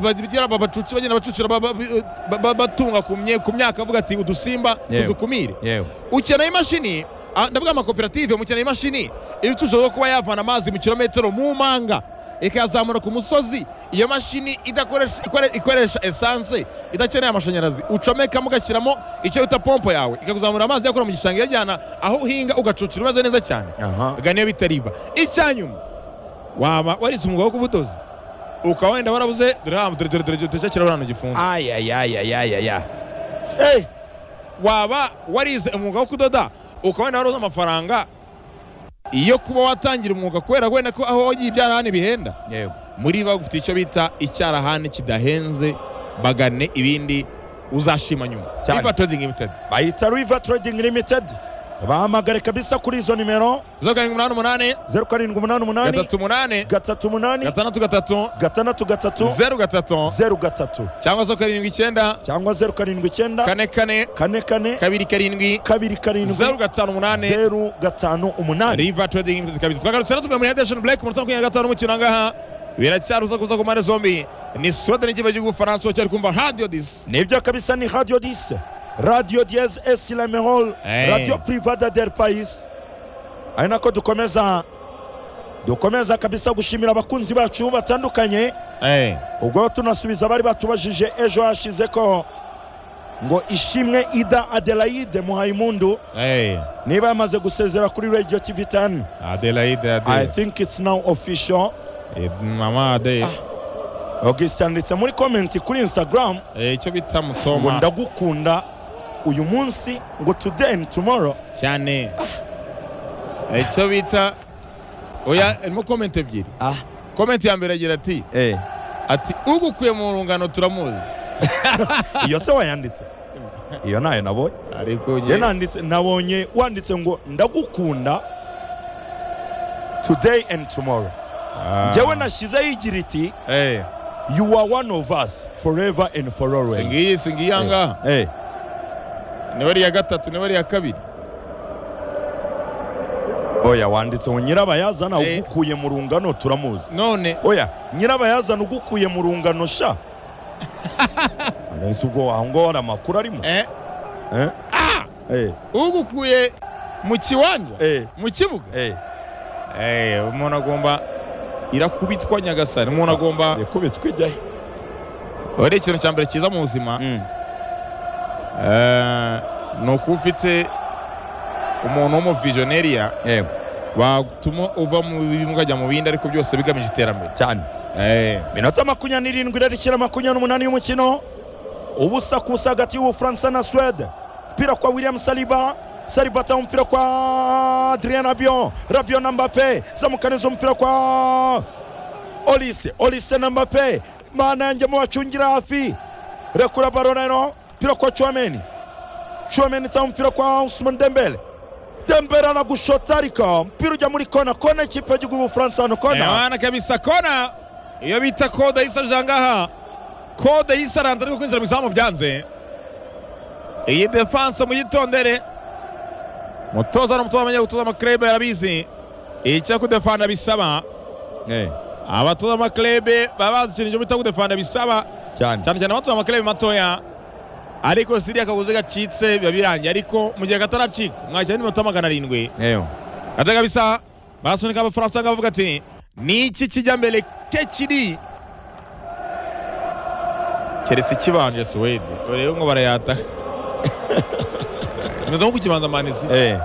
bagira aba bacuci bagenda bacucira ba- ba- ba- ba- batunga ku mye- ku myaka bavuga ati udusimba Yewe. tudukumire yewe ukeneye imashini ah, ndavuga amakoperative mukeneye imashini ibicuruzwa byo kuba yavana amazi mu kilometero mu manga ikayazamura ku musozi iyo mashini idakoresha ikore- ikoresha esanse idakeneye amashanyarazi ucomekamo ugashyiramo icyo bita pompo yawe ikakuzamura amazi yakura mu gishanga iyajyana aho uhinga ugacucira umeze neza cyane aha ubwa niyo bitariba icyanyuma waba warize umwuga wo kubudozi ukaba wenda warabuze dore hano dore dore dore ducakira hano gifunze ayayayayayaya waba warize umwuga wo kudoda ukaba wenda warabuze amafaranga iyo kuba watangira umwuga kubera wenda ko aho wagiye ibyarahani bihenda yewe muri bo bagufitiye icyo bita icyarahani kidahenze bagane ibindi uzashima nyuma Cyane. Liver Trading Limited. bayita riva trading limited bahamagare kabisa kuri izo nimero zeru karindwi umunani umunani zeru karindwi umunani umunani gatatu umunani gatatu umunani gatandatu gatatu gatandatu gatatu zeru gatatu zeru gatatu cyangwa se karindwi icyenda cyangwa zeru karindwi icyenda kane kane kane kane kabiri karindwi kabiri zeru karindwi gatanu umunani zeru gatanu umunani riva trading limited kabiri twagarutse rero tuvuye muri hedesheni bureke mu minota makumyabiri na gatanu umukino ahangaha biracyaruza kuza ku mpande zombi ni sweden ikipe y'igihugu bufaransa cyari kumva radiyo disi nibyo kabisa ni radio dise radio diez esi la mehol Eh. radio privada del pais ari nako dukomeza dukomeza kabisa gushimira abakunzi bacu batandukanye ubwo tunasubiza abari batubajije ejo hashize ko ngo ishimwe ida adelaide muhayimundu niba yamaze gusezera kuri radio tv 10 adelaide i adelaide think it's now official mama adelaide augustin yanditse muri comment kuri instagram Eh, icyo bita ngo musoma ndagukunda uyu munsi ngo today and tomorrow cyane Eh, icyo bita oya irimo komenti ebyiri ah komenti ya mbere agira ati eh ati ugukuye mu rungano turamuzi iyo se wayanditse iyo nayo nabonye ariko ye njye- nanditse nabonye wanditse ngo ndagukunda today and tomorrow Ah. njyewe nashyizeho igira iti Eh. you are one of us forever and for always singiyi singiyi Eh, ahangaha eh, niba ari iya gatatu niba ari iya kabiri oya wanditse ngo nyirabayazana Eh. ugukuye mu rungano turamuzi none oya nyirabayazana ugukuye mu rungano sha nahise ubwo aho ngaho hari amakuru arimo eh, Eh, eh, ugukuye mu kiwanja eh, mu kibuga eh. Eh, umuntu agomba irakubitwa nyagasani umuntu agomba ikubitwa ijyahe ari ikintu cya mbere cyiza mu buzima Eh, ni ukuba ufite umuntu w'umuvijoneriya yego watuma uva mu bimwe ukajya mu bindi ariko byose bigamije iterambere cyane Eh, minota makumyabiri n'irindwi irarikira makumyabiri n'umunani y'umukino ubusa ku busa hagati y'ubufaransa na suwede umupira kwa william saliba saliba atanga umupira kwa adrien rabion rabion na mbape zamukaniza umupira kwa olise olise na mbape mana yanjye mubacungira hafi rekura baro rero umupira kwa chomeni chomeni itanga umupira kwa usman dembele dembele anagushota ariko umupira ujya muri kona kona ikipe y'igihugu y'ubufaransa hano kona Emana kabisa kona iyo bita kode yisarije ahangaha kode yisaranze ariko kwinjira mu izamu byanze iyi defanse muyitondere mutoza n'umutoza amenya gutoza amakirebe yarabizi icyo kudefanda bisaba Eh, abatoza amakirebe baba bazi ikintu cyo bita kudefanda bisaba cyane cyane cyane abatoza amakirebe matoya ariko siriya akaguzi gacitse biba birangiye ariko mu gihe kataracika mwakira n'iminota magana arindwi eyo ate kabisa barasunika abafaransa bavuga ati ni iki kijya mbere ke kiri keretse ikibanje suwede urebe ngo barayata imeze nko kukibanza manisi eh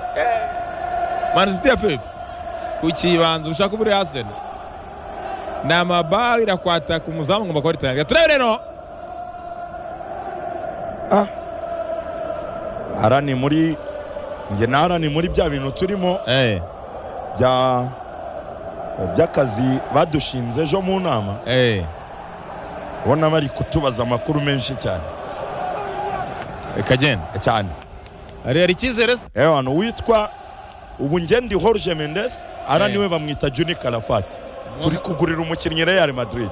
manisi ya pepe kukibanza ushaka ubure hasene ni amabaho irakwata ku muzamu ngo bakore tangira turebe rero ara ni muri njye na ara ni muri bya bintu turimo eh bya by'akazi badushinze ejo mu nama eh ubona bari kutubaza amakuru menshi cyane kagenda cyane hari hari icyizere se eyo hano witwa ubu ngendi Jorge Mendes ara Eh. niwe bamwita Juni Calafati turi kugurira umukinnyi Real Madrid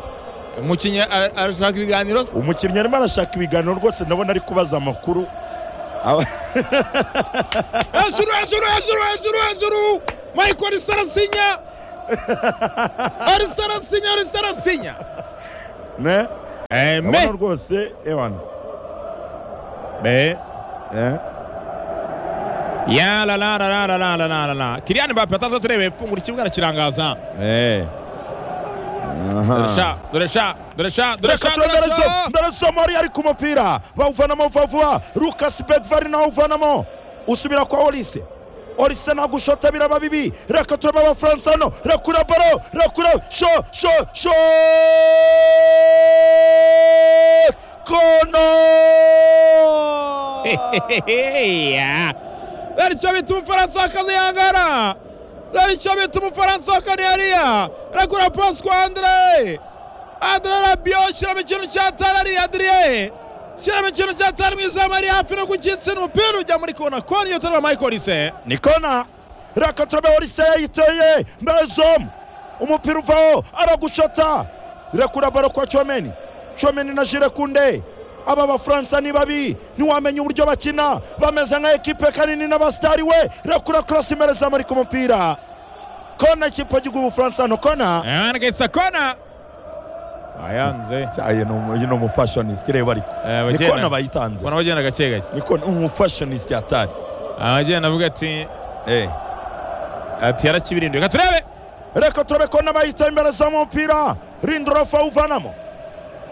umukinnyi a- arashaka ibiganiro se umukinnyi arimo arashaka ibiganiro rwose ndabona ari kubaza amakuru Aba- hejuru hejuru hejuru hejuru hejuru michael arisa arasinya arisa arasinya arisa arasinya ne urabona eme rwose ewana be eh, ya la la la la la la la la la la kiriyani mbappe ataza turebeye mfungura ikibuga arakirangaza eh. Aha. doresha doresha doresha doresha doresha ndarasomo ari ari ku mupira bawuvanamo vuba vuba lucas begvari nawe uvanamo usubira kwa olise olise nagushota biraba bibi reka turaba abafaransa hano rakura baro rakura sho sho sho kono ya aricyo bita umufaransa akazihangara aricyo bita umufaransa akanihariya ragura pasi kwa andire andire rabiyo shyiramo ikintu cyatari ari adiriye shyiramo ikintu cyatari mu izamu ari hafi no gukitsina umupira ujya muri kona kona iyo utareba michael ise ni kona reka turaba olise yayiteye mbere zomu umupira uvaho aragushota rekura baro kwa comeni comeni na jire kunde aba bafaransa ni babi ntiwamenya uburyo bakina bameze nka ekipe kanini n'abasitari we rekura karasi imbere zamu ari ku mupira kona ikipe gihugu ubufaransa hano kona yanditse kona ayanze ni umufashonisiti reba ariko ni kona bayitanze ubona bagenda gake gake ni kona umufashonisiti atari abagenda avuga ati Eh. ati yarakibirinduye reka turebe reka turabe ko n'abayita imbere z'umupira rindorofa uvanamo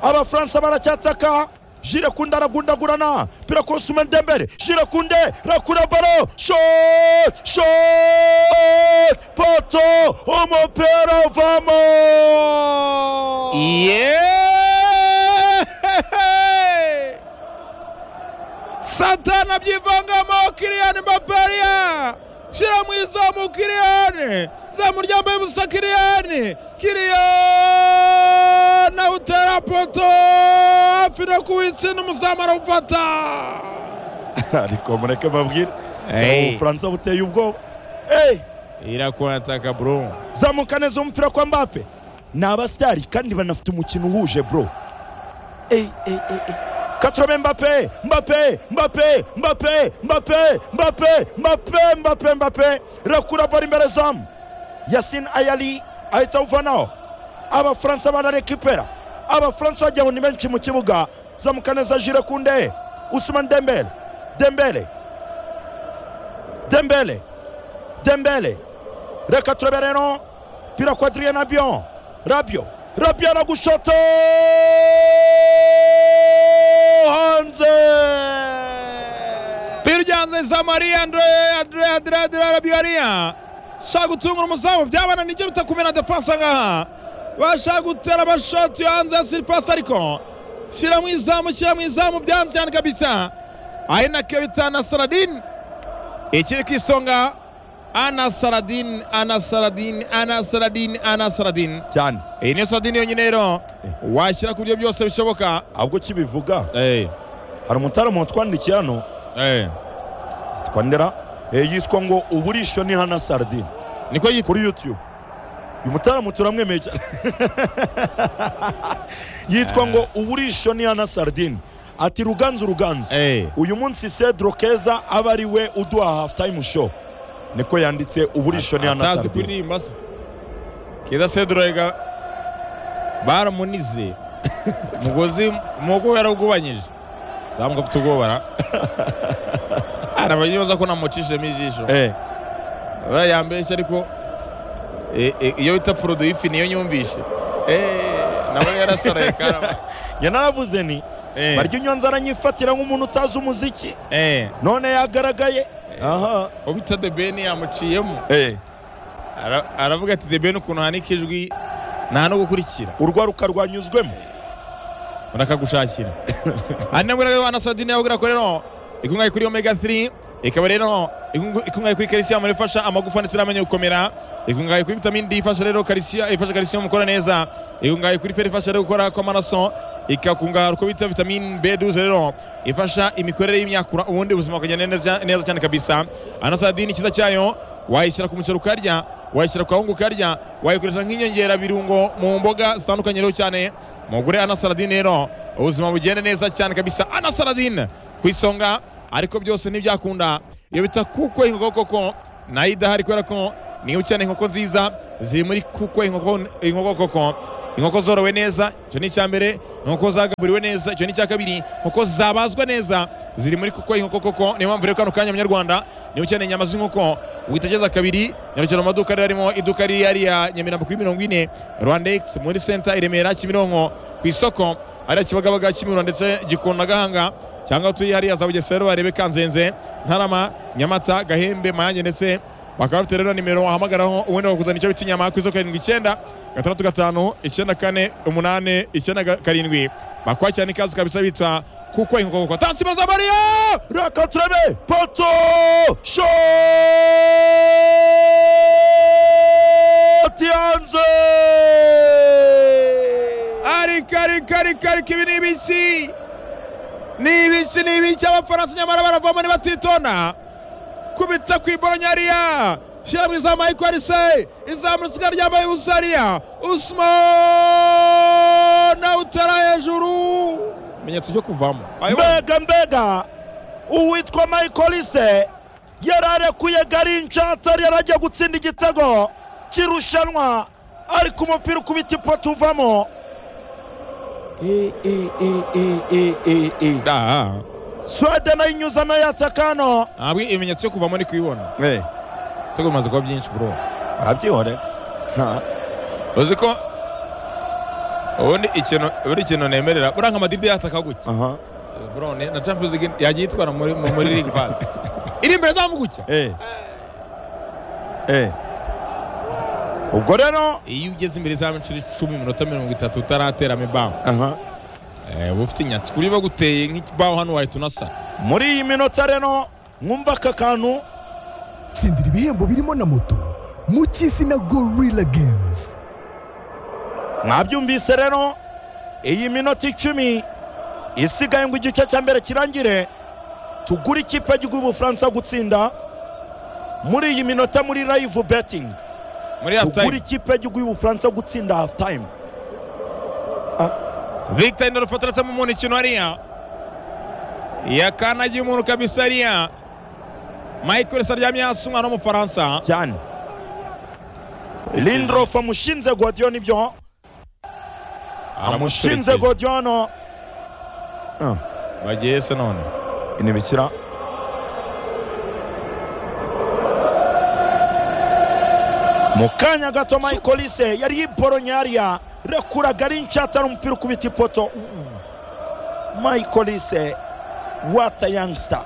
abafaransa baracyataka jire kunde aragundagurana pira kosume dembere jire kunde rakura baro shot shot poto umupira uvamo Yeah! satani abyivangamo kiriyani mbapariya shyira mu izamu kiriyani zamu ryambaye ubusa kiriyani kiriyani awutera poto hafi no kuwitsinda umuzamu arawufata ariko mureke babwire Hey. ubufaransa buteye ubwoba hey. irakunataka bro zamuka neza umupira kwa mbappe ni abasitari kandi banafite umukino uhuje bro Ey, ey, ey, ey. katurame mbappe mbappe mbappe mbappe mbappe mbappe mbappe mbappe mbappe rakura bari imbere zamu yasin ayali ahita awuvanaho abafaransa bararekipera abafaransa wagira ngo ni benshi mu kibuga zamuka neza jire kunde usumani dembele dembele dembele dembele reka turebe rero pira kwa adrien abion rabio rabio aragushota hanze biryanze samariya andre andre andre andre arabiyariya shaka gutungura umuzamu byabana nibyo bitakumena defanse ngaha bashaka gutera amashoti hanze ya siripasi ariko shyira mu izamu shyira mu izamu byanze cyane kabisa ari na kebita na saladin ikiri ku isonga ana saladin ana saladin ana saladin ana saladin cyane iyi ni saladin yonyine rero washyira ku buryo byose bishoboka ahubwo kibivuga eee hari umutaramu watwandikiye hano eee yitwa ndera eh, yiswa ngo uburisho ni hana sardine niko yitwa kuri youtube uyu mutaramu turamwemeye cyane yitwa ngo uburisho ni hana sardine ati ruganzu ruganzu eee uyu munsi cedro keza aba ari we uduha half time show niko yanditse uburisho ni atazi anasardi kuririmba se keza sedurega baramunize umugozi umugo yarawugubanyije samwe afite ubwoba ra arabayibaza ko namucishemo ijisho eh uriya yambeshya ariko eh, eh, iyo bita poroduwi ifi niyo nyumvishe Eh, nawe yarasaraye karaba njye naravuze nti Eh, barya unyonza aranyifatira nk'umuntu utazi umuziki eh, none yagaragaye aha ubita the ben yamuciyemo eh Ara- aravuga ati the ben ukuntu hanika ijwi nta no gukurikira urwaruka rwanyuzwemo barakagushakira ari nabwo rero wana sadine yabwira ko rero ikungahaye kuri omega 3 ikaba rero ikungu- ikungahaye kuri calcium ifasha amagufa ndetse n'amenyo gukomera ikungahaye kuri vitamine D ifasha rero calcium ifasha calcium gukora neza ikungahaye kuri fer ifasha rero gukora kw'amaraso ikakungahaye ko bita vitamine B12 rero ifasha imikorere y'imyakura ubundi ubuzima bukagenda neza neza cyane kabisa anasadine ikiza cyayo wayishyira ku muceri ukarya wayishyira ku kawunga ukarya wayikoresha nk'inyongera birungo mu mboga zitandukanye rero cyane mugure anasaradine rero ubuzima bugenda neza cyane kabisa anasaradine ku isonga ariko byose ntibyakunda iyo bita kuko inkoko koko nayo idahari kubera ko niba ukeneye inkoko nziza ziri muri kuko inkoko inkoko koko inkoko zorowe neza icyo ni icya mbere inkoko zagaburiwe neza icyo ni icya kabiri inkoko zabazwa neza ziri muri kuko inkoko koko niyo mpamvu rero kano kanya munyarwanda niba ukeneye inyama z'inkoko witegeza kabiri nyarukira mu maduka rero arimo iduka riri hariya nyamirambo kuri mirongo ine rwandex muri senta i remera kimironko ku isoko hariya kibagabaga kimihurura ndetse gikunda na gahanga cyangwa utuye hariya za bugesera barebe kanzenze ntarama nyamata gahembe mayange ndetse bakaba bafite rero nimero wahamagaraho ubundi bakakuzana icyo bita inyama ku isoko karindwi icyenda gatandatu gatanu icyenda kane umunani icyenda ga- karindwi bakwakirana ikaze kabisa bita kuko inkoko kuko tansi mazamariya rakatrebe poto shoti hanze ariko ariko ariko ariko ibi ni ibiki ni ibiki ni ibiki abafaransa nyamara baravoma ntibatitonda kubita ku ibonyariya shyira mu izamu ayikorise izamura isigaye ryambaye ubusariya usman utara hejuru ibimenyetso byo kuvamo mbega mbega uwitwa mayikolise yararekuye garincansari yarajya gutsinda igitego kirushanwa ariko umupira ukubita ipoto uvamo Eh, eh, eh, eh, eh, eh, eh. Ah, swede nayo inyuzamo yatakano ntabwo ibimenyetso byo kuvamo ni kubibona ibitego bimaze kuba byinshi bro arabyihorera uzi ko ubundi ikintu ubundi ikintu nemerera buranga amadibye yataka gutya Bro, ne- na Champions League yagiye itwara muri mu- muri League Pass. Iri imbere zamu gutya. ubwo rero Iyo ugeze imbere zamu inshuro icumi iminota mirongo itatu utarateramo ibaho. aha, Eh, uba ufite inyatsi kuri baguteye nk'ibaho hano wahita unasa. muri iyi minota rero mwumva aka kantu tsindira ibihembo birimo na moto mu cy'isi na gorilla games mwabyumvise rero iyi minota icumi isigaye ngo igice cya mbere kirangire tugure ikipe y'igihugu y'ubufaransa gutsinda muri iyi minota muri live betting Muri half tugure time ikipe y'igihugu y'ubufaransa gutsinda half time Victor Ndorofo atarasamo umuntu ikintu hariya. Yakanagiye umuntu kabisa hariya. Michael Saryamye hasi umwana w'umufaransa. cyane lindrof amushinze godiyo nibyo amushinze Aramuturikije. godiyo no Bagiye se none. inibikira mu kanya gato mayikolise yari yiboronyariya rekuraga ari nshatara umupira ukubita ipoto mayikolise wata yangsita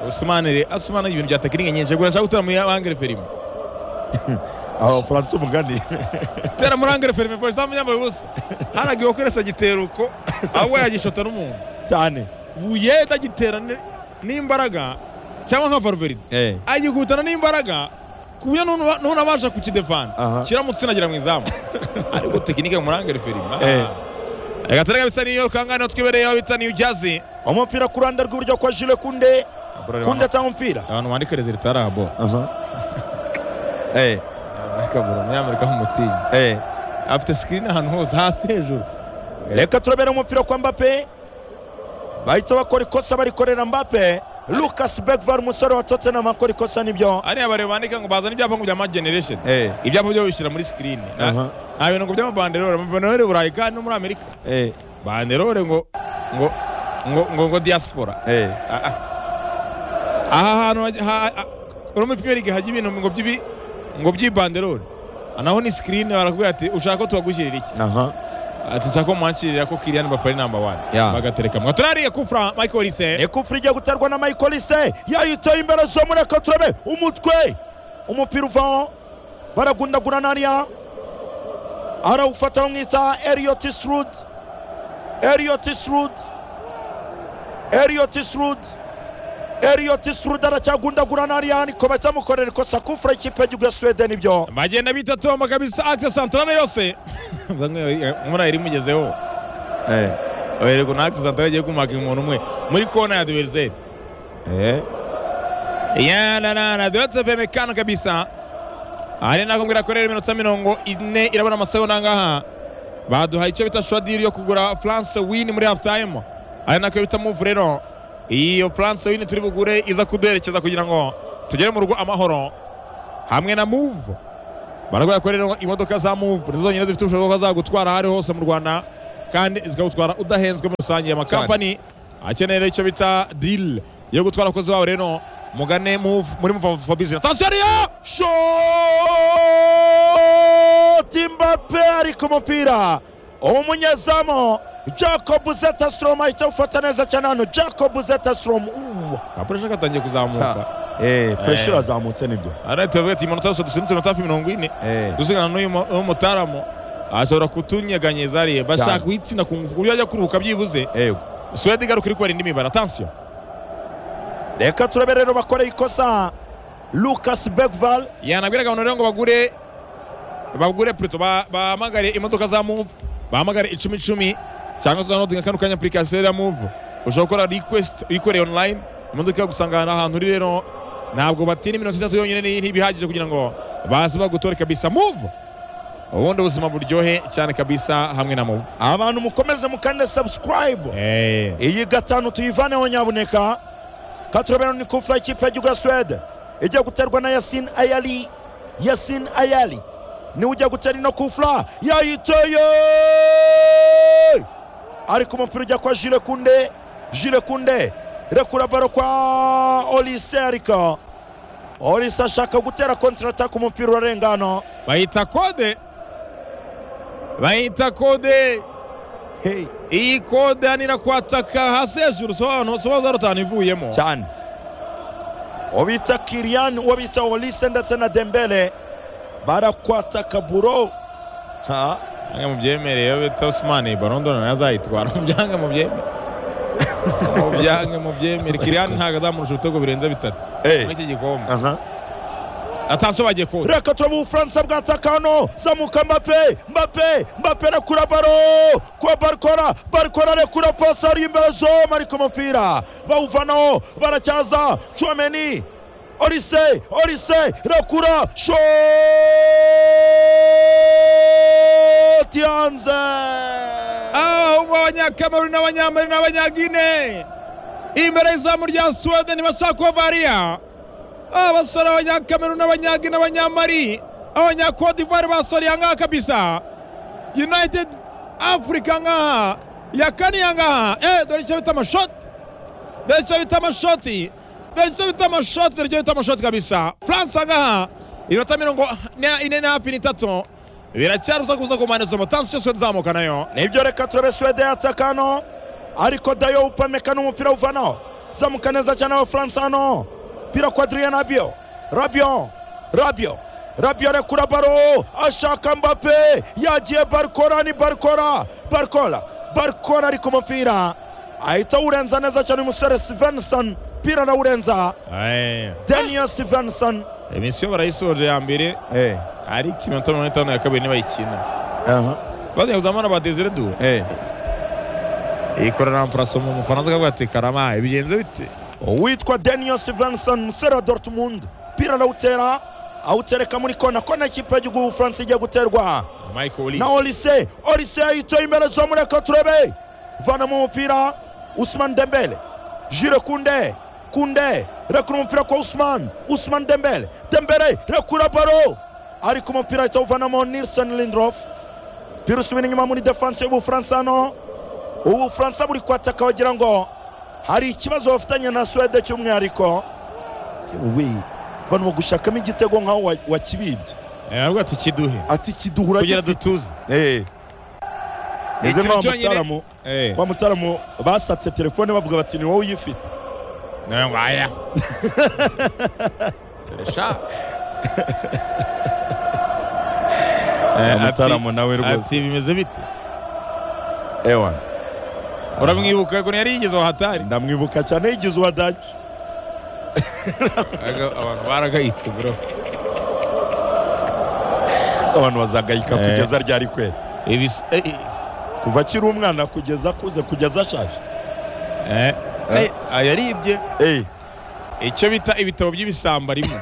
Usmane re Usmane ibintu bya tekinike nyinshi. Gura shaka gutera mu Angere Ferime. abafaransa umugani tera muri angere ferime polisi ntamuyambaye ubusa haragiwe gukoresha igiteruko ahubwo yagishota n'umuntu cyane buyede agitera ni- n'imbaraga cyangwa nka varuveride agikubitana n'imbaraga ku buryo n'unu- n'unabasha Aha. kukidefana kiramutse inagira mu izamu ariko tekinike muri angere ferime Eh. reka tere kabisa niyo kangana twibereyeho bita niyo jazi umupira ku ruhande rw'iburyo kwa jule kunde kunde atanga umupira abantu bandika rezilita rabo kabura umunyamerika nk'umutinya afite sikirini ahantu hose hasi hejuru reka turabera umupira kwa mbape bahita bakora ikosa barikorera mbape lucas begvar umusore wa tottenham akora ikosa nibyo hariya bareba bandika ngo bazana ibyapa ngo bya ma generation ibyapa byo bishyira muri sikirini Na- Aha. nta bintu ngo by'amabanderore amabanderore burayi kandi no muri amerika banderore ngo ngo ngo ngo ngo diaspora Ah, ah. aha hantu hajya- ha- ha- muri pime lige hajya ibintu ngo by'ibi ngo by'ibanderore Ah, naho ni sikirini barakubwira ati ushaka ko tubagushyirira iki ati nshaka ko mwanshyirira ko kiriyani bapari namba wani Yeah. bagaterekamo turariye kufra michael risen ekufuri igiye guterwa na mayikolise yayiteye imbere zo muri reka turabe umutwe umupira uvaho baragundagura nariya arawufata bamwita eriyoti srud eriyoti srud eriyoti srud eriyoti srud aracyagundagura nariya niko bacyamukorera ikosa kufura ikipe y'igihugu ya sweden ibyo bagenda bita tomba kabisa akse santarane yose muri iri mugezeho wereka natwe santara agiye kumaga umuntu umwe muri kona ya diveriseri yanana duhatse peme kano kabisa ari nako mbwira ko rero iminota mirongo ine irabona amasaha nangaha baduhaye icyo bita shodiri yo kugura france win muri half time ari nako bita move rero iyo france win turi bugure iza kuduherekeza kugira ngo tugere mu rugo amahoro hamwe na move baragoye ko rero imodoka za muvu nizo zonyine zifite ubushobozi bwo zagutwara aho ari hose mu rwanda kandi zikagutwara udahenzwe muri rusange amakampani akeneye rero icyo bita dili yo gutwara abakozi babo rero mugane muvu muri muvu for business atansiyo ariyo shoti mbappe ari ku mupira umunyezamu jacob zetasrom ahita awufata neza cyane hano jacob zetasrom kapuresha katangiye kuzamuka pressure irazamutse nibyo arahita bavuga ati iminota yose dusunitse iminota hafi mirongo ine dusigarana n'uyu mu- n'umutaramu ashobora kutunyeganyeza ariye bashaka guhitsina ku ngufu ku buryo ajya kuruhuka byibuze yego suwede igaruka iri kubara indi mibare atansiyo reka turabe rero bakoreye ikosa lucas begval yanabwiraga abantu rero ngo bagure bagure pureto bahamagare imodoka za muvu bahamagare icumi icumi cyangwa se downloadinga kano kanya apurikasiyo ya muvu ushobora gukora request uyikoreye online imodoka igusanga ahantu uri rero ntabwo batira iminota itatu yonyine ni- ntibihagije kugira ngo baze bagutore kabisa muvu ubundi ubuzima buryohe cyane kabisa hamwe na muvu abantu mukomeze mukande subscribe Eh, iyi gatanu tuyivaneho nyabuneka katurabero ni kufura ikipe y'igihugu ya suwede ijya guterwa na yasin ayali yasin ayali niwe ujya gutera ino kufura yayiteye ariko umupira ujya kwa jire kunde jire kunde rekura baro kwa olise ariko olise ashaka gutera kontrata ku mupira urarenga hano bayita kode bayita kode Hey, iyi kode hanira kwataka hasi hejuru sobanura sobanura rutanu ivuyemo cyane uwo bita kiriyani uwo bita olise ndetse na dembele barakwataka buro ha byange mubyemereye iyo bita osimani barondora nayo azayitwara mubyange mubyemere mubyange mubyemere kiriyani ntabwo azamurusha ibitego birenze bitatu muri iki gikombe aha atanso bagiye kode reka turaba ubufaransa bwataka hano zamuka mbape mbape mbape rekura baro kwa barikora barikora rekura pasi ari imbere zoma ariko umupira bawuvanaho baracyaza comeni olise olise rekura shoti hanze ahubwo abanyakameruni n'abanyamari n'abanyagine imbere y'izamu rya suwede ntibashaka kubavariya abasore abanyakameruni n'abanyagine n'abanyamari abanyakodivare basoriye ahangaha kabisa united africa ngaha yakaniye ahangaha eh dore icyo bita amashoti dore icyo bita amashoti dore icyo bita amashoti dore icyo bita amashoti kabisa france ahangaha iminota mirongo na- ine na hafi n'itatu biracyari uza kuza ku mpande zombi tansiyo suwede izamuka nayo nibyo reka turebe suwede yataka hano ariko dayo upameka n'umupira uvanaho zamuka neza cyane abafaransa hano pira kwa adrien rabio rabio rabio rabio arekura baro ashaka mbape yagiye barikora ni barikora barikora barikora ariko umupira ahita awurenza neza cyane uyu musore stevenson pira arawurenza Eh. daniel stevenson emisiyo barayisoje ya mbere eh, ariko iminota mirongo itanu ya kabiri nibayikina aha, bagiye kuzamura ba desire du eh. ikorana mpuraso mu mufaransa akavuga ati karama bigenze bite uwitwa daniel stevenson umusore wa dortmund pira arawutera awutereka muri kona kona ikipe y'igihugu y'ubufaransa igiye guterwa michael na Olise. olise olise yayitoye imbere zo muri eko turebe vanamo umupira usman dembele jire kunde kunde rekura umupira kwa usman usman dembele dembele rekura baro ariko umupira ahita awuvanamo nilson lindrof pira usubira inyuma muri defanse y'ubufaransa hano ubufaransa buri kwataka wagira ngo hari ikibazo bafitanye na suwede cy'umwihariko yewe bano bagushakamo igitego nk'aho wa- wakibibye Eh, aravuga ati kiduhe ati kiduhura kugira gifite dutuze eze Ikintu wa cyonyine- mutaramu Eh, wa mutaramu basatse telefone bavuga bati ni wowe uyifite nawe ngo aya Koresha. Eh, Wa ati- mutaramu nawe rwose ati bimeze bite ewana uramwibuka ko yari yigeze aho hatari ndamwibuka cyane yigize uwadaje Aga- abantu baragayitse bro abantu bazagayika Eh. kugeza ryari kwera Ibi- eh, eh, kuva akiri umwana kugeza akuze kugeza ashaje eh, eh, ah, yaribye Eh, icyo bita ibitabo by'ibisamba rimwe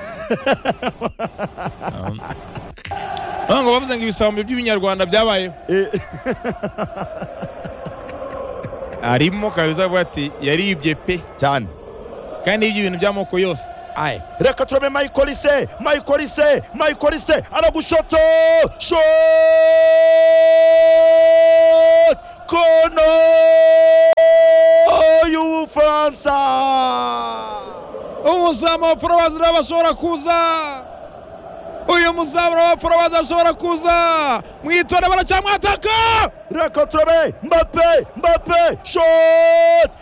ngo bavuze ngo ibisambo by'ibinyarwanda byabayeho eh, harimo kabiza avuga ati yaribye pe cyane kandi yibye ibintu by'amoko yose aye reka turabe mayikolise mayikolise mayikolise aragushoto shot kono y'ubufaransa umuzamu wa porobazi uraba ashobora kuza uyu muzamu wa porobazi ashobora kuza mwitonde baracyamwataka reka turabe mbape mbape shot